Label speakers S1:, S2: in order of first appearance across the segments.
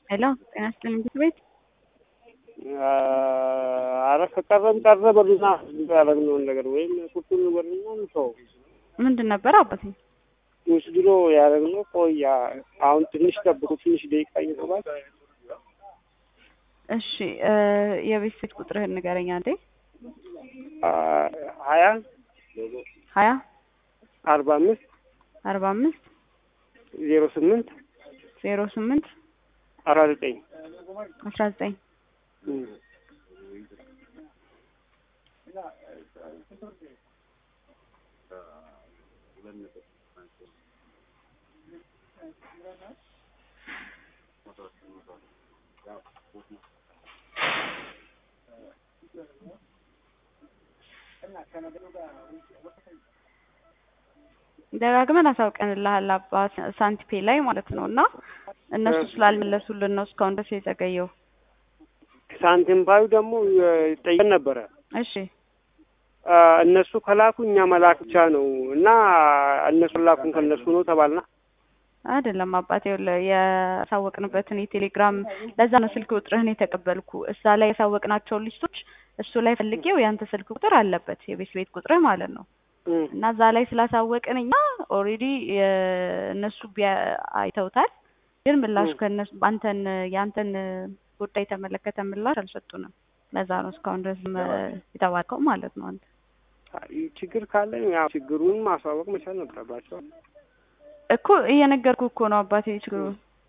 S1: ሄሎ ጤና ይስጥልኝ ምግብ ቤት
S2: አረ ከቀረም ቀረ በሉና ያደረግነውን ነገር ወይም ቁርጡን በሉና እንተው።
S1: ምንድን ነበር አባቴ?
S2: ወስድሮ ያደረግነው ቆያ። አሁን ትንሽ ጠብቁ፣ ትንሽ ደቂቃ እየተባል
S1: እሺ እ የቤት ስልክ ቁጥርህን ንገረኝ አንዴ።
S2: ሀያ
S1: ሀያ
S2: አርባ አምስት
S1: አርባ አምስት
S2: ዜሮ ስምንት
S1: ዜሮ ስምንት
S2: አራት ዘጠኝ
S1: አስራ ዘጠኝ ደጋግመን አሳውቀንልሃል አባ ሳንቲፔ ላይ ማለት ነው። እና እነሱ ስላልመለሱልን ነው እስካሁን ድረስ የዘገየው።
S2: ሳንቲም ባዩ ደግሞ ጠይቀን ነበረ።
S1: እሺ
S2: እነሱ ከላኩ እኛ መላክ ብቻ ነው እና እነሱ ላኩን ከእነሱ ነው ተባልና
S1: አይደለም አባቴ ይኸውልህ ያሳወቅንበትን የቴሌግራም ለዛ ነው ስልክ ቁጥርህን የተቀበልኩ እዛ ላይ ያሳወቅናቸውን ሊስቶች እሱ ላይ ፈልጌው ያንተ ስልክ ቁጥር አለበት የቤት ቤት ቁጥርህ ማለት ነው እና እዛ ላይ ስላሳወቅን እኛ ኦልሬዲ እነሱ አይተውታል ግን ምላሹ ከእነሱ አንተን የአንተን ጉዳይ የተመለከተ ምላሽ አልሰጡንም ለዛ ነው እስካሁን ድረስ የተባልከው ማለት ነው አንተ
S2: ችግር ካለ ያው ችግሩን ማሳወቅ መቻል ነበረባቸው
S1: እኮ እየነገርኩ እኮ ነው አባቴ ችግሩ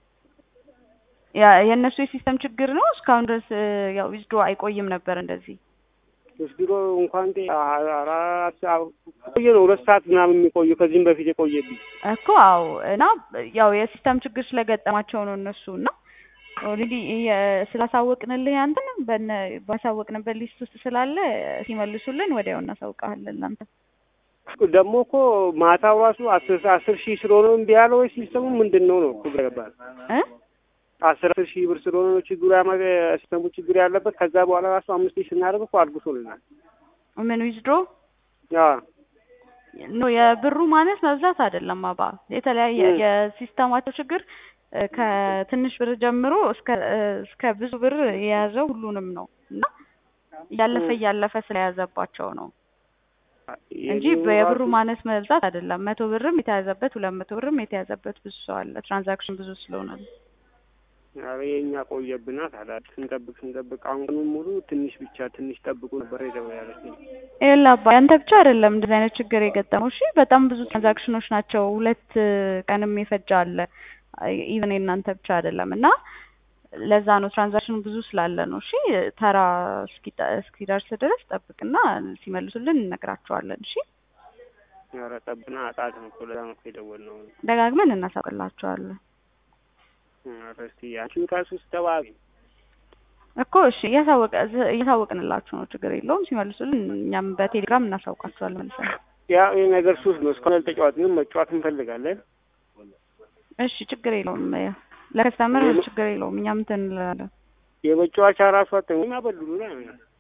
S1: ያ የእነሱ የሲስተም ችግር ነው እስካሁን ድረስ ያው ዊዝዶ አይቆይም ነበር እንደዚህ
S2: ወስድሮ እንኳን አራት ቆየ ነው ሁለት ሰዓት ምናምን የሚቆዩ ከዚህም በፊት የቆየብኝ
S1: እኮ አዎ እና ያው የሲስተም ችግር ስለገጠማቸው ነው እነሱ እና ኦልሬዲ ስላሳወቅንልህ ያንተን በነ ባሳወቅንበት ሊስት ውስጥ ስላለ ሲመልሱልን ወዲያው እናሳውቃለን ለአንተ
S2: ደግሞ እኮ ማታው ራሱ አስር አስር ሺህ ስለሆነ እምቢ ያለው ወይ ሲስተሙ ምንድን ነው ነው እኮ ገባል
S1: እ
S2: አስር ሺህ ብር ስለሆነ ነው ችግሩ ያመ ሲስተሙ ችግር ያለበት ከዛ በኋላ ራሱ አምስት ሺህ ስናደርግ እኮ አድጉሶልናል
S1: ምን ዊዝድሮ
S2: ያ
S1: ኖ የብሩ ማነስ መብዛት አይደለም አባ የተለያየ የሲስተማቸው ችግር ከትንሽ ብር ጀምሮ እስከ እስከ ብዙ ብር የያዘው ሁሉንም ነው እና እያለፈ እያለፈ ስለያዘባቸው ነው እንጂ የብሩ ማነስ መብዛት አይደለም። መቶ ብርም የተያዘበት ሁለት መቶ ብርም የተያዘበት ብዙ ሰው አለ። ትራንዛክሽን ብዙ ስለሆነ ነው።
S2: ኧረ የእኛ ቆየብና ታዲያ ስንጠብቅ ስንጠብቅ አሁን ቀኑን ሙሉ ትንሽ ብቻ ትንሽ ጠብቁ ነበር የተባለችኝ።
S1: ይኸውልህ አባ ያንተ ብቻ አይደለም እንደዚህ አይነት ችግር የገጠመው። እሺ በጣም ብዙ ትራንዛክሽኖች ናቸው። ሁለት ቀንም የፈጀ አለ። ኢቨን የእናንተ ብቻ አይደለም እና ለዛ ነው ትራንዛክሽኑ ብዙ ስላለ ነው። እሺ ተራ እስኪደርስ ድረስ ጠብቅና ሲመልሱልን እንነግራቸዋለን። እሺ
S2: ኧረ ጠብና አጣት ነው እኮ ለዛ ነው እኮ የደወልነው።
S1: ደጋግመን እናሳውቅላቸዋለን
S2: ኧረ እስኪ አንቺም ከእሱ ስትተባቢ
S1: እኮ እሺ እያሳወቀ እያሳወቅንላችሁ ነው። ችግር የለውም። ሲመልሱልን እኛም በቴሌግራም እናሳውቃቸዋለን መልሰን።
S2: ያ ይህ ነገር ሱስ ነው። እስካሁን አልተጫወትንም። መጫወት እንፈልጋለን።
S1: እሺ ችግር የለውም። ለከስተመር ችግር የለውም። እኛም እንትን እንላለን።
S2: የመጫወቻ ራሱ አተኛ በሉሉ ላይ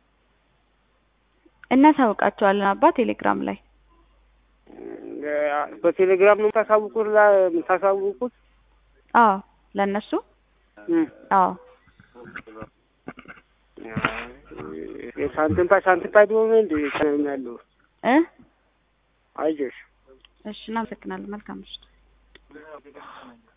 S1: እናሳውቃቸዋለን አባ ቴሌግራም ላይ
S2: በቴሌግራም ነው የምታሳውቁት የምታሳውቁት?
S1: አዎ ለእነሱ አዎ
S2: ሳንቲም ፓ ሳንቲም ፓ ቢሆን እንደ ያለው
S1: እ
S2: አይዞሽ
S1: እሺ እናመሰግናለን። መልካም ምሽት።